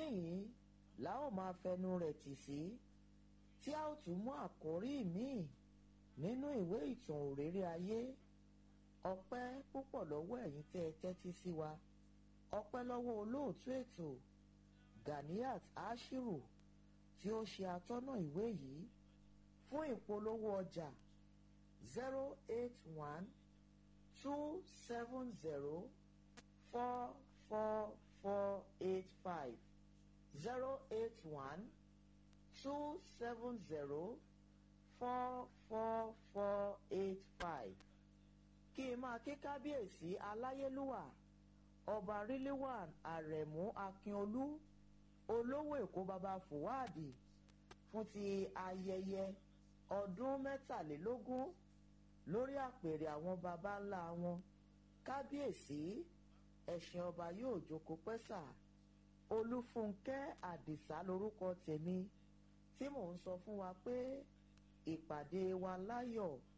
níhìn la ó máa fẹnu rẹ̀ tì sí tí a ó tún mú àkórí míì nínú ìwé ìtàn òréré ayé ọpẹ́ púpọ̀ lọ́wọ́ ẹ̀yin tẹ́ ẹ tẹ́tí sí wa ọpẹ́ lọ́wọ́ olóòtú ètò Ganiat Ashiru tí ó ṣe atọ́nà ìwé yìí fún ìpolówó ọjà zero eight one two seven zero four four four eight five zero eight one two seven zero four four four eight five kí n máa ké kábíyèsí aláyélúwà ọba ríléwàn àrẹ̀mú akínolú olówó èkó baba fùwádìí fún ti ayẹyẹ ọdún mẹ́tàlélógún lórí àpèrè àwọn baba ńlá wọn kábíyèsí ẹ̀sìn ọba yóò jókòó pẹ́sà olúfúnkẹ́ àdìsá lórúkọ tèmi tí mò ń sọ fún wa pé ìpàdé wa láyọ̀